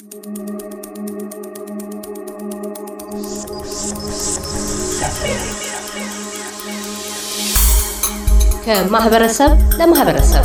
ከማህበረሰብ ለማህበረሰብ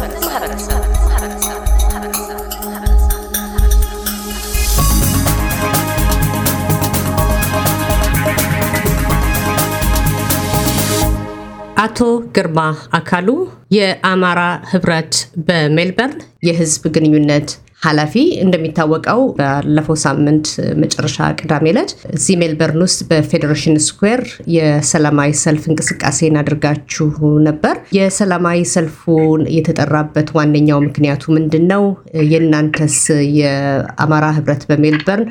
አቶ ግርማ አካሉ የአማራ ህብረት በሜልበርን የህዝብ ግንኙነት ኃላፊ እንደሚታወቀው ባለፈው ሳምንት መጨረሻ ቅዳሜ ዕለት እዚህ ሜልበርን ውስጥ በፌዴሬሽን ስኩዌር የሰላማዊ ሰልፍ እንቅስቃሴን አድርጋችሁ ነበር። የሰላማዊ ሰልፉን የተጠራበት ዋነኛው ምክንያቱ ምንድን ነው? የእናንተስ የአማራ ህብረት በሜልበርን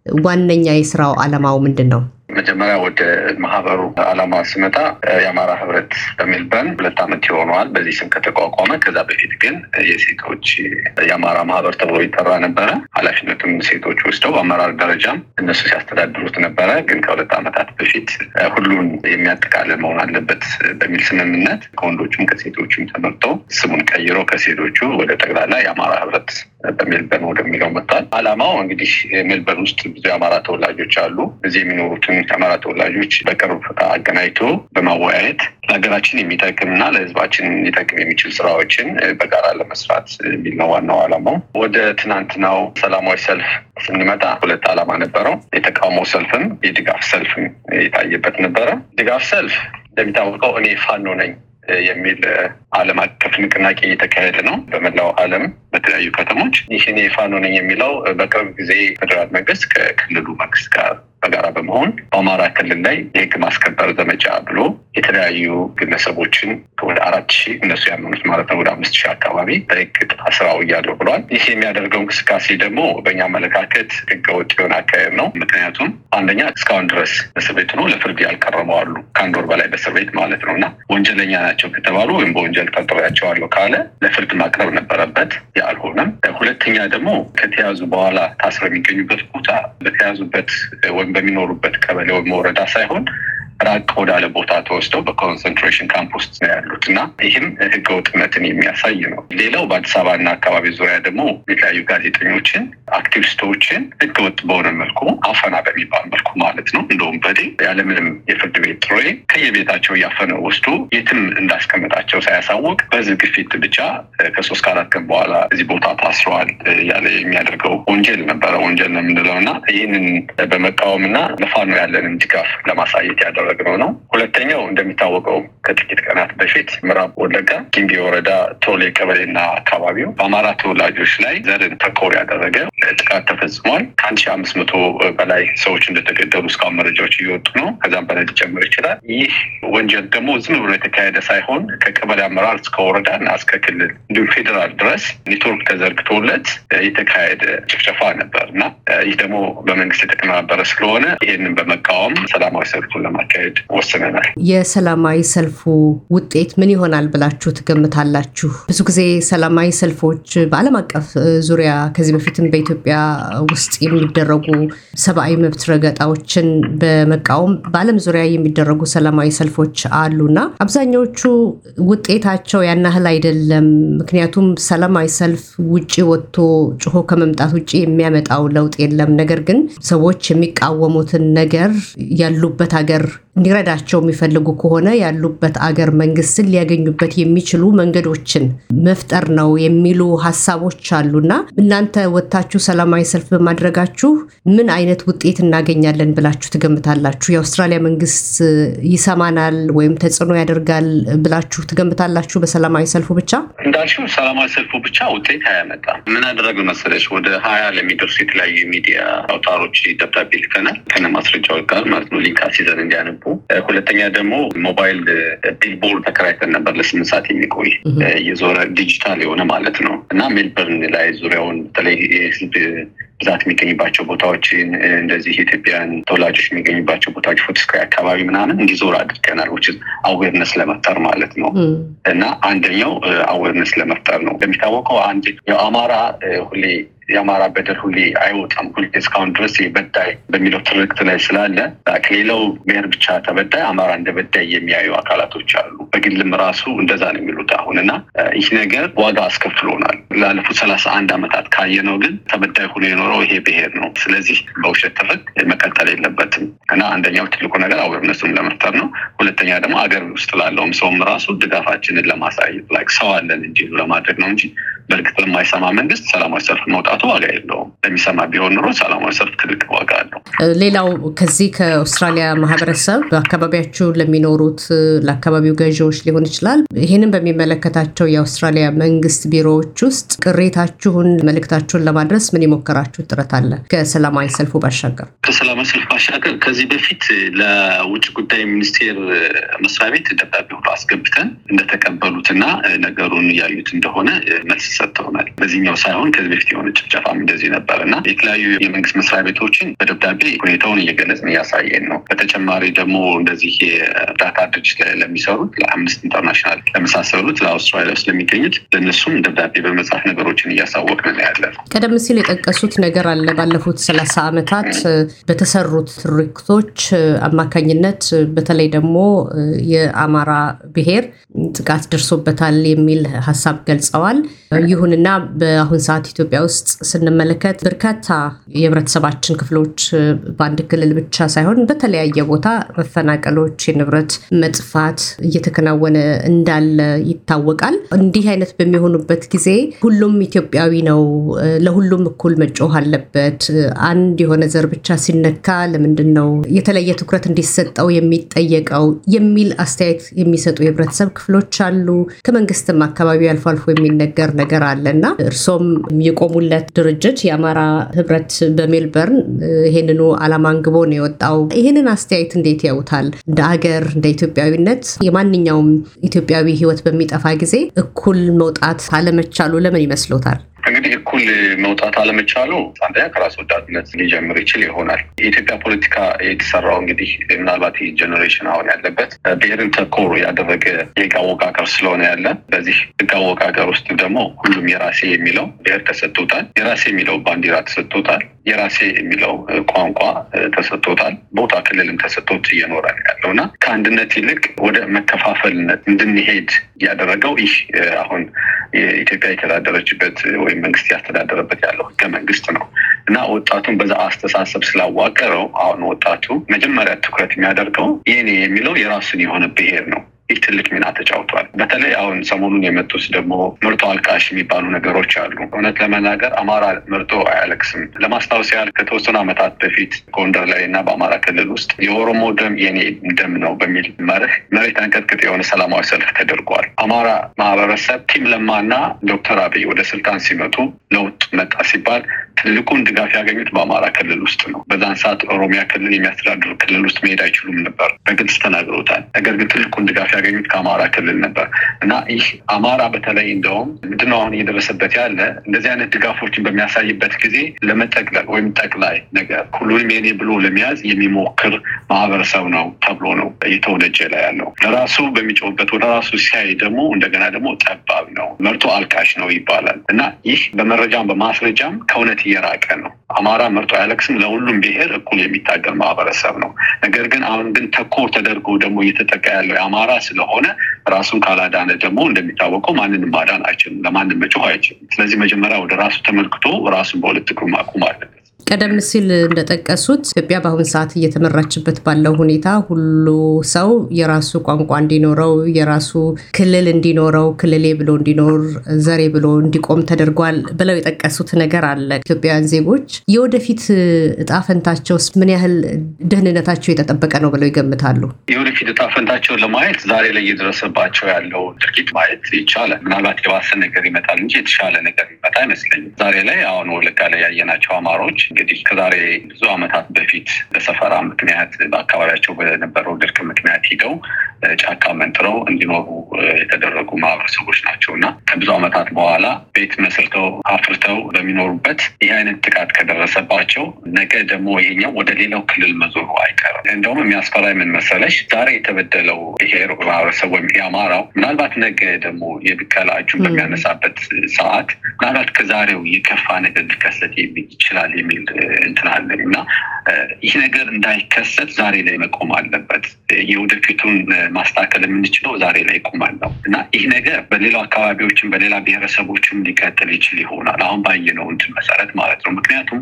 ዋነኛ የስራው ዓላማው ምንድን ነው? መጀመሪያ ወደ ማህበሩ ዓላማ ስመጣ የአማራ ህብረት በሜልበርን ሁለት ዓመት ይሆነዋል በዚህ ስም ከተቋቋመ። ከዛ በፊት ግን የሴቶች የአማራ ማህበር ተብሎ ይጠራ ነበረ። ኃላፊነቱም ሴቶች ወስደው በአመራር ደረጃም እነሱ ሲያስተዳድሩት ነበረ። ግን ከሁለት ዓመታት በፊት ሁሉን የሚያጠቃልል መሆን አለበት በሚል ስምምነት ከወንዶቹም ከሴቶቹም ተመርጦ ስሙን ቀይሮ ከሴቶቹ ወደ ጠቅላላ የአማራ ህብረት በሜልበርን ወደሚለው መጥቷል። ዓላማው እንግዲህ ሜልበርን ውስጥ ብዙ የአማራ ተወላጆች አሉ። እዚህ የሚኖሩትን የአማራ ተወላጆች በቅርብ አገናኝቶ በማወያየት ለሀገራችን የሚጠቅም እና ለህዝባችን ሊጠቅም የሚችል ስራዎችን በጋራ ለመስራት የሚል ነው ዋናው ዓላማው። ወደ ትናንትናው ሰላማዊ ሰልፍ ስንመጣ ሁለት ዓላማ ነበረው። የተቃውሞ ሰልፍም የድጋፍ ሰልፍም የታየበት ነበረ። ድጋፍ ሰልፍ እንደሚታወቀው እኔ ፋኖ ነኝ የሚል ዓለም አቀፍ ንቅናቄ እየተካሄደ ነው በመላው ዓለም በተለያዩ ከተሞች። ይህ እኔ ፋኖ ነኝ የሚለው በቅርብ ጊዜ ፌዴራል መንግስት ከክልሉ መንግስት ጋር በጋራ በመሆን በአማራ ክልል ላይ የህግ ማስከበር ዘመቻ ብሎ የተለያዩ ግለሰቦችን ወደ አራት ሺህ እነሱ ያመኑት ማለት ነው ወደ አምስት ሺህ አካባቢ በህግ ስራው እያለው ብሏል። ይህ የሚያደርገው እንቅስቃሴ ደግሞ በእኛ አመለካከት ህገወጥ የሆነ አካሄድ ነው። ምክንያቱም አንደኛ እስካሁን ድረስ እስር ቤት ሆኖ ለፍርድ ያልቀረቡ አሉ። ከአንድ ወር በላይ በእስር ቤት ማለት ነው እና ወንጀለኛ ናቸው ከተባሉ ወይም በወንጀል ጠርጥሬያቸዋለሁ ካለ ለፍርድ ማቅረብ ነበረበት። አልሆነም። ሁለተኛ ደግሞ ከተያዙ በኋላ ታስረው የሚገኙበት ቦታ በተያዙበት ወይም በሚኖሩበት ቀበሌ ወይም ወረዳ ሳይሆን ራቅ ወዳለ ቦታ ተወስደው በኮንሰንትሬሽን ካምፕ ውስጥ ነው ያሉት እና ይህም ህገወጥነትን የሚያሳይ ነው። ሌላው በአዲስ አበባና አካባቢ ዙሪያ ደግሞ የተለያዩ ጋዜጠኞችን፣ አክቲቪስቶችን ህገወጥ በሆነ መልኩ አፈና በሚባል መልኩ ማለት ነው እንደውም በዴ ያለምንም የፍርድ ቤት ጥሪ ከየቤታቸው እያፈነ ወስዶ የትም እንዳስቀመጣቸው ሳያሳውቅ በህዝብ ግፊት ብቻ ከሶስት ከአራት ቀን በኋላ እዚህ ቦታ ታስረዋል ያለ የሚያደርገው ወንጀል ነበረ። ወንጀል ነው የምንለው እና ይህንን በመቃወም እና ለፋኖ ያለንን ድጋፍ ለማሳየት ያደረ ያደረግነው ነው። ሁለተኛው እንደሚታወቀው ከጥቂት ቀናት በፊት ምዕራብ ወለጋ ጊምቢ ወረዳ ቶሌ ቀበሌና አካባቢው በአማራ ተወላጆች ላይ ዘርን ተኮር ያደረገ ጥቃት ተፈጽሟል። ከአንድ ሺህ አምስት መቶ በላይ ሰዎች እንደተገደሉ እስካሁን መረጃዎች እየወጡ ነው። ከዛም በላይ ሊጨምር ይችላል። ይህ ወንጀል ደግሞ ዝም ብሎ የተካሄደ ሳይሆን ከቀበሌ አመራር እስከ ወረዳ እና እስከ ክልል እንዲሁም ፌዴራል ድረስ ኔትወርክ ተዘርግቶለት የተካሄደ ጭፍጨፋ ነበር እና ይህ ደግሞ በመንግስት የተቀነባበረ ስለሆነ ይህንን በመቃወም ሰላማዊ ሰልፉን ለማካሄድ ወስነናል። የሰላማዊ ሰልፉ ውጤት ምን ይሆናል ብላችሁ ትገምታላችሁ? ብዙ ጊዜ ሰላማዊ ሰልፎች በዓለም አቀፍ ዙሪያ ከዚህ በፊትም በኢትዮጵያ ውስጥ የሚደረጉ ሰብአዊ መብት ረገጣዎችን በመቃወም በዓለም ዙሪያ የሚደረጉ ሰላማዊ ሰልፎች አሉና አብዛኛዎቹ ውጤታቸው ያን ያህል አይደለም። ምክንያቱም ሰላማዊ ሰልፍ ውጭ ወጥቶ ጮሆ ከመምጣት ውጭ የሚያመጣው ለውጥ የለም። ነገር ግን ሰዎች የሚቃወሙትን ነገር ያሉበት ሀገር እንዲረዳቸው የሚፈልጉ ከሆነ ያሉበት አገር መንግስትን ሊያገኙበት የሚችሉ መንገዶችን መፍጠር ነው የሚሉ ሀሳቦች አሉና እናንተ ወጥታችሁ ሰላማዊ ሰልፍ በማድረጋችሁ ምን አይነት ውጤት እናገኛለን ብላችሁ ትገምታላችሁ? የአውስትራሊያ መንግስት ይሰማናል ወይም ተጽዕኖ ያደርጋል ብላችሁ ትገምታላችሁ? በሰላማዊ ሰልፉ ብቻ እንዳልሽው ሰላማዊ ሰልፉ ብቻ ውጤት አያመጣም። ምን አደረግ መሰለሽ ወደ ሀያ ለሚደርሱ የተለያዩ የሚዲያ አውታሮች ደብዳቤ ልከናል ከነ ማስረጃዎች ጋር ማለት ነው ሊንክ አስይዘን እንዲያነቡ ሁለተኛ ደግሞ ሞባይል ቢልቦርድ ተከራይተን ነበር ለስምንት ሰዓት የሚቆይ የዞረ ዲጂታል የሆነ ማለት ነው እና ሜልበርን ላይ ዙሪያውን በተለይ የህዝብ ብዛት የሚገኝባቸው ቦታዎችን እንደዚህ የኢትዮጵያን ተወላጆች የሚገኙባቸው ቦታዎች ፎቶስክራይ አካባቢ ምናምን እንዲዞር አድርገናል። ውጭ አዌርነስ ለመፍጠር ማለት ነው እና አንደኛው አዌርነስ ለመፍጠር ነው። እንደሚታወቀው አንድ አማራ ሁሌ የአማራ በደል ሁሌ አይወጣም። ሁሌ እስካሁን ድረስ በዳይ በሚለው ትርክት ላይ ስላለ ከሌላው ብሔር ብቻ ተበዳይ አማራ እንደ በዳይ የሚያዩ አካላቶች አሉ። በግልም ራሱ እንደዛ ነው የሚሉት አሁን እና ይህ ነገር ዋጋ አስከፍሎናል። ላለፉት ሰላሳ አንድ ዓመታት ካየነው ግን ተበዳይ ሆኖ የኖረ የሚኖረው ይሄ ብሔር ነው። ስለዚህ በውሸት ትርክ መቀጠል የለበትም እና አንደኛው ትልቁ ነገር አዌርነሱን ለመፍጠር ነው። ሁለተኛ ደግሞ አገር ውስጥ ላለውም ሰውም ራሱ ድጋፋችንን ለማሳየት ላይክ ሰው አለን እንዲሉ ለማድረግ ነው እንጂ በእርግጥ ለማይሰማ መንግስት ሰላማዊ ሰልፍ መውጣቱ ዋጋ የለውም። ለሚሰማ ቢሆን ኑሮ ሰላማዊ ሰልፍ ትልቅ ዋጋ አለው። ሌላው ከዚህ ከአውስትራሊያ ማህበረሰብ በአካባቢያችሁ ለሚኖሩት ለአካባቢው ገዢዎች ሊሆን ይችላል ይህንን በሚመለከታቸው የአውስትራሊያ መንግስት ቢሮዎች ውስጥ ቅሬታችሁን፣ መልእክታችሁን ለማድረስ ምን የሞከራችሁ ጥረት አለ? ከሰላማዊ ሰልፉ ባሻገር ከሰላማዊ ሰልፍ ባሻገር ከዚህ በፊት ለውጭ ጉዳይ ሚኒስቴር መስሪያ ቤት ደብዳቤ ሁሉ አስገብተን እንደተቀበሉትና ነገሩን እያዩት እንደሆነ መልስ ሰጥተውናል። በዚህኛው ሳይሆን ከዚህ በፊት የሆነ ጭፍጨፋም እንደዚህ ነበር እና የተለያዩ የመንግስት መስሪያ ቤቶችን በደብዳቤ ሁኔታውን እየገለጽን እያሳየን ነው። በተጨማሪ ደግሞ እንደዚህ የእርዳታ ድርጅት ላይ ለሚሰሩት ለአምነስቲ ኢንተርናሽናል ለመሳሰሉት ለአውስትራሊያ ውስጥ ለሚገኙት ለእነሱም ደብዳቤ በመጻፍ ነገሮችን እያሳወቅን ነው ያለ ነው። ቀደም ሲል የጠቀሱት ነገር አለ። ባለፉት ሰላሳ ዓመታት በተሰሩት ትርክቶች አማካኝነት በተለይ ደግሞ የአማራ ብሔር ጥቃት ደርሶበታል የሚል ሀሳብ ገልጸዋል። ይሁንና በአሁን ሰዓት ኢትዮጵያ ውስጥ ስንመለከት በርካታ የህብረተሰባችን ክፍሎች በአንድ ክልል ብቻ ሳይሆን በተለያየ ቦታ መፈናቀሎች፣ የንብረት መጥፋት እየተከናወነ እንዳለ ይታወቃል። እንዲህ አይነት በሚሆኑበት ጊዜ ሁሉም ኢትዮጵያዊ ነው፣ ለሁሉም እኩል መጮህ አለበት። አንድ የሆነ ዘር ብቻ ሲነካ ለምንድን ነው የተለየ ትኩረት እንዲሰጠው የሚጠየቀው የሚል አስተያየት የሚሰጡ የህብረተሰብ ክፍሎች አሉ። ከመንግስትም አካባቢ አልፎ አልፎ የሚነገር ነገር አለ እና እርሶም የቆሙለት ድርጅት የአማራ ህብረት በሜልበርን ይህንኑ ዓላማ አንግቦ ነው የወጣው። ይህንን አስተያየት እንዴት ያዩታል? እንደ አገር እንደ ኢትዮጵያዊነት የማንኛውም ኢትዮጵያዊ ህይወት በሚጠፋ ጊዜ እኩል መውጣት አለመቻሉ ለምን ይመስሎታል? እንግዲህ እኩል መውጣት አለመቻሉ አንደኛ ከራስ ወዳድነት ሊጀምር ይችል ይሆናል። የኢትዮጵያ ፖለቲካ የተሰራው እንግዲህ ምናልባት ይህ ጀኔሬሽን አሁን ያለበት ብሔርን ተኮር ያደረገ የህግ አወቃቀር ስለሆነ ያለ በዚህ ህግ አወቃቀር ውስጥ ደግሞ ሁሉም የራሴ የሚለው ብሔር ተሰጥቶታል። የራሴ የሚለው ባንዲራ ተሰጥቶታል። የራሴ የሚለው ቋንቋ ተሰጥቶታል። ቦታ ክልልም ተሰጥቶት እየኖረ ያለው እና ከአንድነት ይልቅ ወደ መከፋፈልነት እንድንሄድ ያደረገው ይህ አሁን የኢትዮጵያ የተዳደረችበት ወይም መንግስት ያስተዳደረበት ያለው ህገ መንግስት ነው እና ወጣቱን በዛ አስተሳሰብ ስላዋቀረው አሁን ወጣቱ መጀመሪያ ትኩረት የሚያደርገው የኔ የሚለው የራሱን የሆነ ብሔር ነው። ይህ ትልቅ ሚና ተጫውቷል። በተለይ አሁን ሰሞኑን የመጡት ደግሞ ምርጦ አልቃሽ የሚባሉ ነገሮች አሉ። እውነት ለመናገር አማራ ምርጦ አያለቅስም። ለማስታወስ ያህል ከተወሰኑ ዓመታት በፊት ጎንደር ላይ እና በአማራ ክልል ውስጥ የኦሮሞ ደም የኔ ደም ነው በሚል መርህ መሬት አንቀጥቅጥ የሆነ ሰላማዊ ሰልፍ ተደርጓል። አማራ ማህበረሰብ ቲም ለማና ዶክተር አብይ ወደ ስልጣን ሲመጡ ለውጥ መጣ ሲባል ትልቁን ድጋፍ ያገኙት በአማራ ክልል ውስጥ ነው። በዛን ሰዓት ኦሮሚያ ክልል የሚያስተዳድሩ ክልል ውስጥ መሄድ አይችሉም ነበር፣ በግልጽ ተናግረውታል። ነገር ግን ትልቁን ድጋፍ ያገኙት ከአማራ ክልል ነበር እና ይህ አማራ በተለይ እንደውም ምንድነው አሁን እየደረሰበት ያለ እንደዚህ አይነት ድጋፎችን በሚያሳይበት ጊዜ ለመጠቅለል ወይም ጠቅላይ ነገር ሁሉንም የኔ ብሎ ለመያዝ የሚሞክር ማህበረሰብ ነው ተብሎ ነው እየተወነጀ ላይ ያለው። ለራሱ በሚጮህበት ወደ ራሱ ሲያይ ደግሞ እንደገና ደግሞ ጠባብ ነው መርቶ አልቃሽ ነው ይባላል እና ይህ በመረጃም በማስረጃም ከእውነት እየራቀ ነው። አማራ መርጦ አያለቅስም ለሁሉም ብሔር እኩል የሚታገል ማህበረሰብ ነው። ነገር ግን አሁን ግን ተኮር ተደርጎ ደግሞ እየተጠቃ ያለው የአማራ ስለሆነ ራሱን ካላዳነ ደግሞ እንደሚታወቀው ማንንም ማዳን አይችልም፣ ለማንም መጮህ አይችልም። ስለዚህ መጀመሪያ ወደ ራሱ ተመልክቶ ራሱን በሁለት እግሩ ማቆም አለበት። ቀደም ሲል እንደጠቀሱት ኢትዮጵያ በአሁን ሰዓት እየተመራችበት ባለው ሁኔታ ሁሉ ሰው የራሱ ቋንቋ እንዲኖረው የራሱ ክልል እንዲኖረው ክልሌ ብሎ እንዲኖር ዘሬ ብሎ እንዲቆም ተደርጓል ብለው የጠቀሱት ነገር አለ። ኢትዮጵያውያን ዜጎች የወደፊት እጣ ፈንታቸውስ ምን ያህል ደህንነታቸው የተጠበቀ ነው ብለው ይገምታሉ? የወደፊት እጣ ፈንታቸውን ለማየት ዛሬ ላይ እየደረሰባቸው ያለው ድርጊት ማየት ይቻላል። ምናልባት የባሰ ነገር ይመጣል እንጂ የተሻለ ነገር ይመጣ አይመስለኝም። ዛሬ ላይ አሁን ወለጋ ላይ ያየናቸው አማሮች እንግዲህ ከዛሬ ብዙ ዓመታት በፊት በሰፈራ ምክንያት በአካባቢያቸው በነበረው ድርቅ ምክንያት ሂደው ጫካ መንጥረው እንዲኖሩ የተደረጉ ማህበረሰቦች ናቸው እና ከብዙ ዓመታት በኋላ ቤት መስርተው አፍርተው በሚኖሩበት ይህ አይነት ጥቃት ከደረሰባቸው ነገ ደግሞ ይሄኛው ወደ ሌላው ክልል መዞሩ አይቀርም። እንደውም የሚያስፈራ ምን መሰለሽ፣ ዛሬ የተበደለው ብሔር ማህበረሰብ ወይም የአማራው ምናልባት ነገ ደግሞ የብቀላ እጁን በሚያነሳበት ሰዓት ምናልባት ከዛሬው የከፋ ነገር ሊከሰት ይችላል የሚል እንትን አለኝ እና ይህ ነገር እንዳይከሰት ዛሬ ላይ መቆም አለበት። የወደፊቱን ማስተካከል የምንችለው ዛሬ ላይ ቆማል ነው እና ይህ ነገር በሌላው አካባቢዎችን በሌላ ብሔረሰቦችም ሊቀጥል ይችል ይሆናል አሁን ባየነው እንትን መሰረት ማለት ነው። ምክንያቱም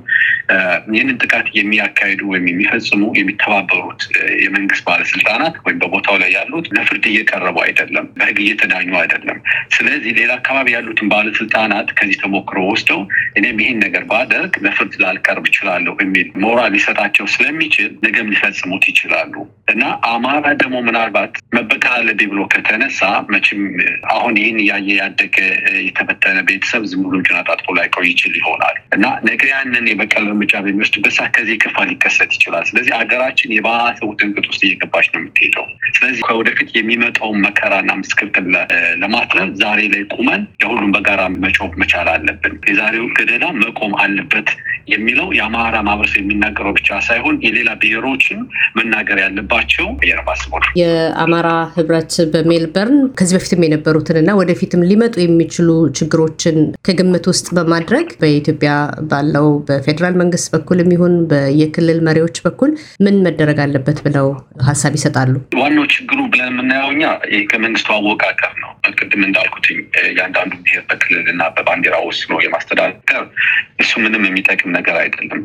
ይህንን ጥቃት የሚያካሂዱ ወይም የሚፈጽሙ የሚተባበሩት የመንግስት ባለስልጣናት ወይም በቦታው ላይ ያሉት ለፍርድ እየቀረቡ አይደለም፣ በህግ እየተዳኙ አይደለም። ስለዚህ ሌላ አካባቢ ያሉትን ባለስልጣናት ከዚህ ተሞክሮ ወስደው እኔም ይህን ነገር ባደርግ ለፍርድ ላልቀርብ እችላለሁ የሚል ሞራል ሊሰጣቸው ስለሚችል ነገም ሊፈጽሙት ይችላሉ እና አማራ ደግሞ ምናልባት መበቀል አለብኝ ብሎ ከተነሳ መቼም አሁን ይህን እያየ ያደገ የተበተነ ቤተሰብ ዝም ብሎ እጁን አጣጥፎ ላይቆይ ይችል ይሆናል እና ነገ ያንን የበቀል እርምጃ በሚወስድበት ሰዓት ከዚህ ክፋ ሊከሰት ይችላል። ስለዚህ ሀገራችን የባሰ ውጥንቅጥ ውስጥ እየገባች ነው የምትሄደው። ስለዚህ ከወደፊት የሚመጣውን መከራና ምስቅልቅል ለማትረፍ ዛሬ ላይ ቁመን ለሁሉም በጋራ መጮህ መቻል አለብን። የዛሬው ገደላ መቆም አለበት የሚለው የአማራ ማህበረሰብ የሚናገረው ብቻ ሳይሆን የሌላ ብሔሮችን መናገር ያለባቸው የረባስቦ የአማራ ህብረት በሜልበርን ከዚህ በፊትም የነበሩትን እና ወደፊትም ሊመጡ የሚችሉ ችግሮችን ከግምት ውስጥ በማድረግ በኢትዮጵያ ባለው በፌዴራል መንግስት በኩልም ይሁን በየክልል መሪዎች በኩል ምን መደረግ አለበት ብለው ሀሳብ ይሰጣሉ? ዋናው ችግሩ ብለን የምናየው እኛ ከመንግስቱ አወቃቀር ነው። ቅድም እንዳልኩትኝ የአንዳንዱ ብሔር በክልል እና በባንዲራ ወስኖ የማስተዳደር እሱ ምንም የሚጠቅም ነገር አይደለም።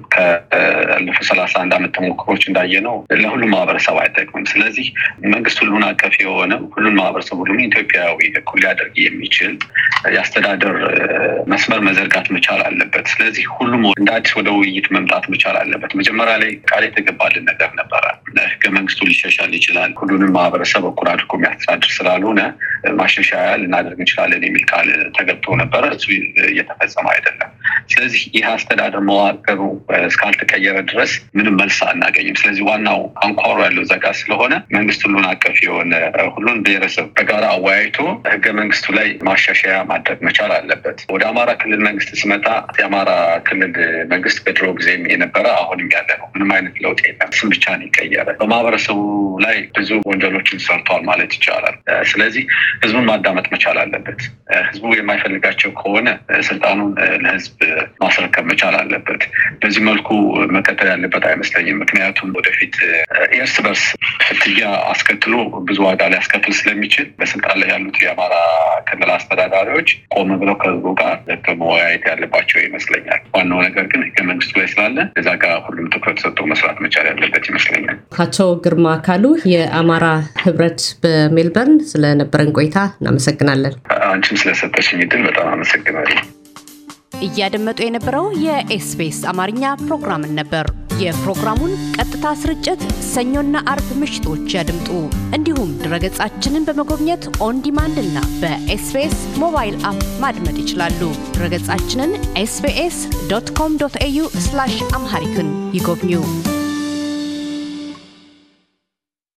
ካለፉት ሰላሳ አንድ ዓመት ተሞክሮች እንዳየነው ለሁሉም ማህበረሰብ አይጠቅምም። ስለዚህ መንግስት ሁሉን አቀፍ የሆነ ሁሉን ማህበረሰብ ሁሉም ኢትዮጵያዊ እኩል ሊያደርግ የሚችል የአስተዳደር መስመር መዘርጋት መቻል አለበት። ስለዚህ ሁሉም እንደ አዲስ ወደ ውይይት መምጣት መቻል አለበት። መጀመሪያ ላይ ቃል የተገባልን ነገር ነበረ። ህገ መንግስቱ ሊሻሻል ይችላል፣ ሁሉንም ማህበረሰብ እኩል አድርጎ የሚያስተዳድር ስላልሆነ ማሻሻያ ልናደርግ እንችላለን የሚል ቃል ተገብቶ ነበረ። እሱ እየተፈጸመ አይደለም። ስለዚህ ይህ አስተዳደር መዋቅሩ እስካልተቀየረ ድረስ ምንም መልስ አናገኝም። ስለዚህ ዋናው አንኳሩ ያለው ዘጋ ስለሆነ መንግስት ሁሉን አቀፍ የሆነ ሁሉን ብሔረሰብ በጋራ አወያይቶ ህገ መንግስቱ ላይ ማሻሻያ ማድረግ መቻል አለበት። ወደ አማራ ክልል መንግስት ስመጣ የአማራ ክልል መንግስት በድሮ ጊዜም የነበረ አሁንም ያለ ነው። ምንም አይነት ለውጥ የለም። ስም ብቻ ነው ይቀየረ። በማህበረሰቡ ላይ ብዙ ወንጀሎችን ሰርቷል ማለት ይቻላል። ስለዚህ ህዝቡን ማዳመጥ መቻል አለበት። ህዝቡ የማይፈልጋቸው ከሆነ ስልጣኑን ለህዝብ ማስረከብ መቻል አለበት። በዚህ መልኩ መቀጠል ያለበት አይመስለኝም። ምክንያቱም ወደፊት እርስ በርስ ፍትያ አስከትሎ ብዙ ዋጋ ሊያስከትል ስለሚችል በስልጣን ላይ ያሉት የአማራ ክልል አስተዳዳሪዎች ቆም ብለው ከህዝቡ ጋር መወያየት ያለባቸው ይመስለኛል። ዋናው ነገር ግን ህገ መንግስቱ ላይ ስላለ እዛ ጋር ሁሉም ትኩረት ሰጥቶ መስራት መቻል ያለበት ይመስለኛል። አቶ ግርማ አካሉ የአማራ ህብረት በሜልበርን ስለነበረን ቆይታ እናመሰግናለን። አንቺም ስለሰጠሽኝ እድል በጣም አመሰግናለሁ። እያደመጡ የነበረው የኤስቢኤስ አማርኛ ፕሮግራምን ነበር። የፕሮግራሙን ቀጥታ ስርጭት ሰኞና አርብ ምሽቶች ያድምጡ። እንዲሁም ድረገጻችንን በመጎብኘት ኦን ዲማንድ እና በኤስቢኤስ ሞባይል አፕ ማድመጥ ይችላሉ። ድረገጻችንን ኤስቢኤስ ዶት ኮም ዶት ኤዩ አምሃሪክን ይጎብኙ።